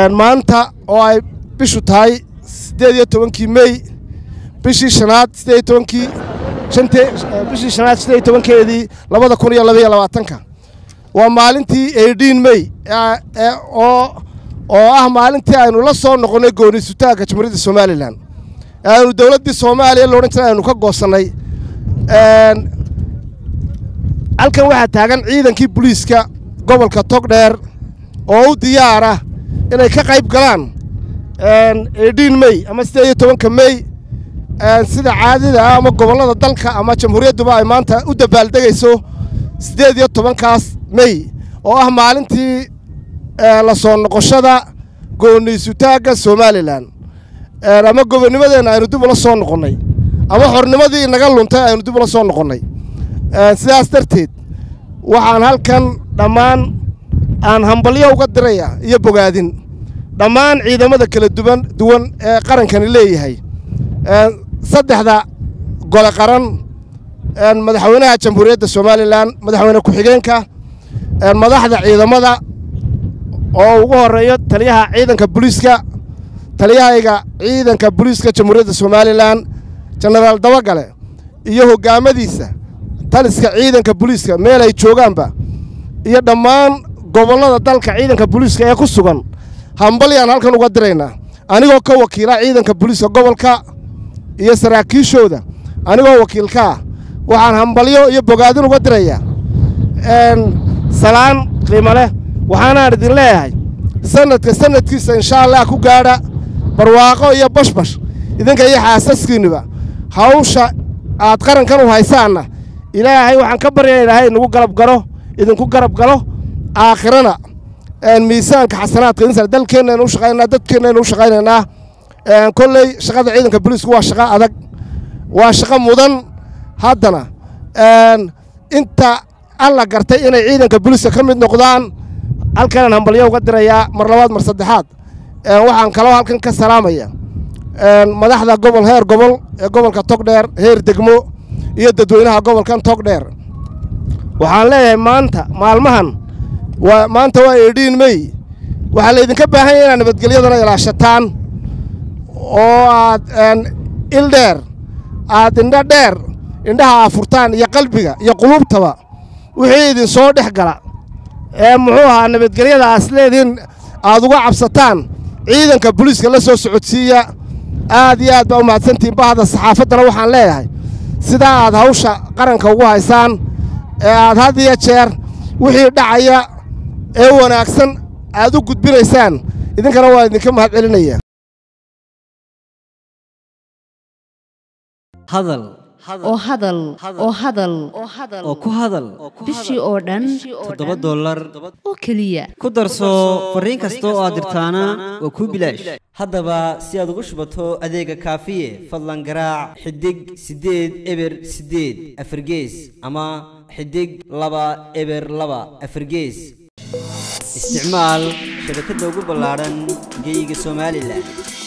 maanta oo ay bishu tahay siddeed iyo tobankii mey bishii shanaad siddeed iyo tobankii shante bishii shanaad siddeed iyo tobankeedii labada kun iyo labaiyo labaatanka waa maalintii eighteen mey oo oo ah maalintii aynu la soo noqonnay gooni-sutaagga jamhuuriyadda somalilan aynu dowladdii soomaaliya loodhan jiray aynu ka goosannay halkan waxaa taagan ciidankii booliiska gobolka togdheer oo u diyaara inay ka qayb galaan eighteen mey ama siddeed iyo tobanka mey sida caadida ah ama gobollada dalka ama jamhuuriyadduba ay maanta u dabaaldegayso siddeed iyo tobankaas mey oo ah maalintii la soo noqoshada gooniisutaagga somalilan ama gobonnimadeenna aynu dib ula soo noqonnay ama xornimadii inaga luntay aynu dib ula soo noqonnay sidaas darteed waxaan halkan dhammaan aan hambalyo uga diraya iyo bogaadin dhammaan ciidamada kala duwan duwan ee qarankani leeyahay saddexda gole qaran madaxweynaha jamhuuriyadda somalilan madaxweyne ku-xigeenka madaxda ciidamada oo ugu horeeyo taliyaha ciidanka booliiska taliyahayga ciidanka booliiska jamhuuriyadda somalilan jenaraal dabagale iyo hoggaamadiisa taliska ciidanka booliiska meel ay joogaanba iyo dhammaan gobollada dalka ciidanka booliiska ee ku sugan hambalyaan halkan uga diraynaa anigoo ka wakiila ciidanka booliiska gobolka iyo saraakiishooda anigoo wakiilka ah waxaan hambalyo iyo bogaadin uga dirayaa salaan qiimo leh waxaanaan idin leeyahay sanadka sanadkiisa inshaa allah ku gaadha barwaaqo iyo bashbash idinka iyo xaasaskiinniba hawsha aad qarankan u haysaanna ilaahay waxaan ka baryaa ilaahay inagu garab galo idinku garab galo aakhirana miisaanka xasanaadka insar dalkeennaynu u shaqaynaynaa dadkeennaynu u shaqaynaynaa kolley shaqada ciidanka booliisku waa shaqo adag waa shaqo mudan haddana inta alla gartay inay ciidanka booliiska ka mid noqdaan halkanaan hambalyo uga dirayaa mar labaad mar saddexaad waxaan kaloo halkan ka salaamaya madaxda gobol heer gobol ee gobolka togdheer heer degmo iyo dadweynaha gobolkan togdheer waxaan leeyahay maanta maalmahan waa maanta waa eighteen mey waxaa laydinka baahan yahay inaad nabadgelyadana ilaashataan oo aad il dheer aad indho dheer indhaha aafurtaan iyo qalbiga iyo quluubtaba wixii idin soo dhex gala ee muxuu ahaa nabadgelyada aas leediin aad uga cabsataan ciidanka booliiska la soo socodsiiya aad iyo aad baa u mahadsantihiin bahda saxaafaddana waxaan leeyahay sidaa aad hawsha qaranka ugu haysaan ee aad had iyo jeer wixii dhacaya ee wanaagsan aad u gudbinaysaan idinkana waa idinka mahad celinaya hadal oo hadal oo hadal oo ku hadal bishii oo dhan toddoba dollar oo keliya ku darso fariin kasta oo aad dirtaana waa kuu bilaash haddaba si aad ugu shubato adeega kaafiye fadlan garaac xidig siddeed eber siddeed afargees ama xidig laba eber laba afargees isticmaal shabakadda ugu ballaadhan geyga somalilan